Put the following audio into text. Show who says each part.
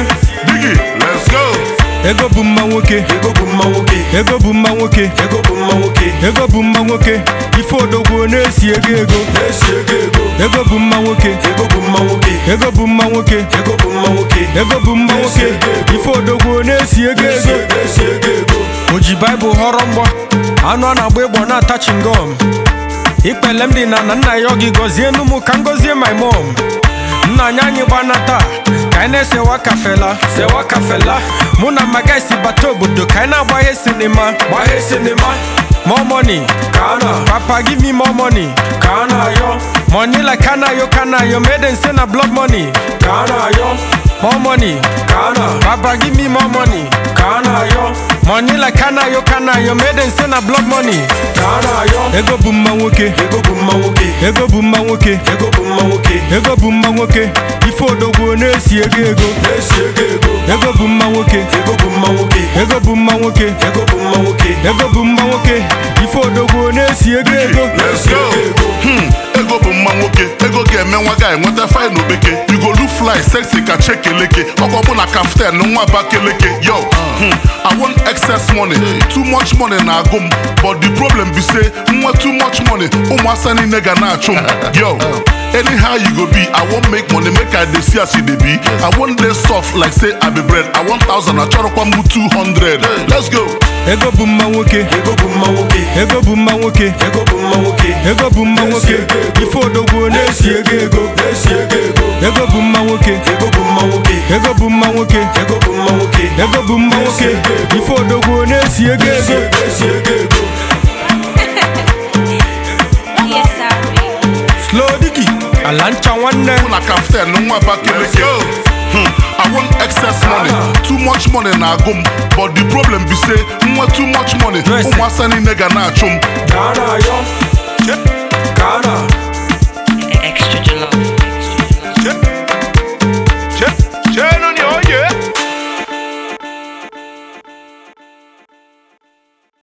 Speaker 1: Biggie, let's go.
Speaker 2: ego bụ mma nwoke
Speaker 3: ego bụ mma nwoke
Speaker 2: ego bụ mma nwoke
Speaker 3: ego bụ mma nwoke
Speaker 2: ego bụ mma nwoke ife odogwu na-esi ego ego
Speaker 3: na-esi ego ego
Speaker 2: ego bụ mma nwoke
Speaker 3: ego bụ mma nwoke
Speaker 2: ego bụ mma nwoke
Speaker 3: ego bụ mma nwoke
Speaker 2: ego bụ mma nwoke ife odogwu na-esi ego
Speaker 3: na-esi
Speaker 2: ego
Speaker 3: na-esi ego ego
Speaker 2: o ji baịbụl họrọ mgbọ anụ a na-agba ịgbọ na-ata chingom ikpele m dị na na nna ya ọ gị gọzie enu m ka m gọzie my mom nna anyị anyị gbanata ka anyị na-esewa kafela sewa kafela mụ na maga si bata obodo ka anyị na-agbaghe sinima gbaghe sinima more money ka a na papa give me more money ka a na-ayọ money like kanayo kanayo made in say na blood money ka a na-ayọ more money ka a na papa give me more money ka a na-ayọ money like kanayo kanayo made in say na blood money ka a na-ayọ ego bụ mma nwoke
Speaker 3: ego bụ mma nwoke
Speaker 2: ego bụ mma nwoke
Speaker 3: ego bụ mma nwoke
Speaker 2: ego bụ mma nwoke ife odogwu na-esi ego ego
Speaker 3: na-esi ego ego
Speaker 2: ego bụ mma nwoke
Speaker 3: ego bụ mma nwoke
Speaker 2: ego bụ mma nwoke
Speaker 3: ego bụ mma nwoke
Speaker 2: ego bụ mma nwoke ife odogwu na-esi ego ego
Speaker 1: Let's go. Hmm, ego bụ mma nwoke ego ga-eme nwa ga enweta fine obeke you go look fly sexy ka chekeleke ọkwa bụ na kaftan nwa bakeleke yo hmm, I want excess money too much money na-agụ m but the problem be say nwe too much money ụmụasa niile ga na-achụ m yo anyhow you go be I wan make money make I dey see as you dey be I wan dey soft like say I be bread I want thousand achọrọkwa m 200 let's go
Speaker 2: ego bụ mma nwoke
Speaker 3: ego bụ mma nwoke
Speaker 2: ego bụ mma nwoke
Speaker 3: ego bụ mma nwoke
Speaker 2: ego bụ mma nwoke ife odogwu na-esi ego ego
Speaker 3: na-esi ego ego
Speaker 2: ego bụ mma nwoke
Speaker 3: ego bụ mma nwoke
Speaker 2: ego bụ mma nwoke
Speaker 3: ego bụ mma nwoke
Speaker 2: ego bụ mma nwoke ife odogwu na-esi ego ego
Speaker 3: na-esi ego ego
Speaker 4: Yes, sir.
Speaker 2: slow digi ala ncha nwanne
Speaker 1: Mụ na kaftan nwa bakeleke Hmm, I want excess money too much money na-agụ m but the problem be say nwe too much money
Speaker 2: Yes.
Speaker 1: ụmụasa niile ga na-achụ m
Speaker 3: ka a na-ayọ ka a na